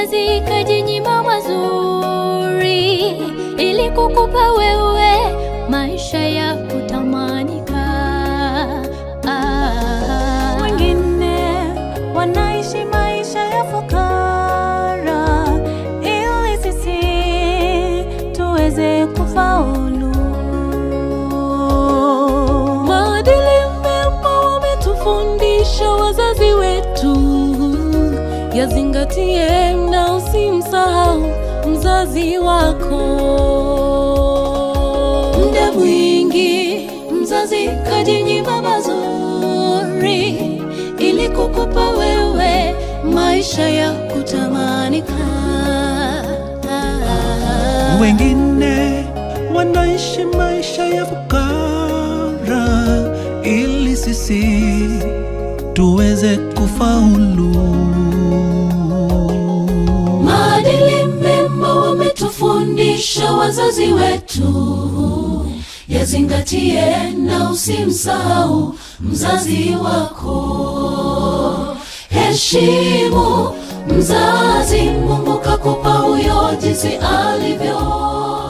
mzazi kajinyima mazuri ili kukupa wewe maisha ya kutamanika. Ah. Wengine wanaishi maisha ya fukara ili sisi tuweze kufaulu. Maadili mema wametufundisha wazazi wetu, yazingatie na usimsahau mzazi wako. Muda mwingi mzazi kajinyima mazuri ili kukupa wewe maisha ya kutamanika. Wengine wanaishi maisha ya fukara ili sisi tuweze kufaulu. Maadili mema wametufundisha wazazi wetu, yazingatie na usimsahau mzazi wako. Heshimu mzazi, Mungu kakupa huyo jinsi alivyo.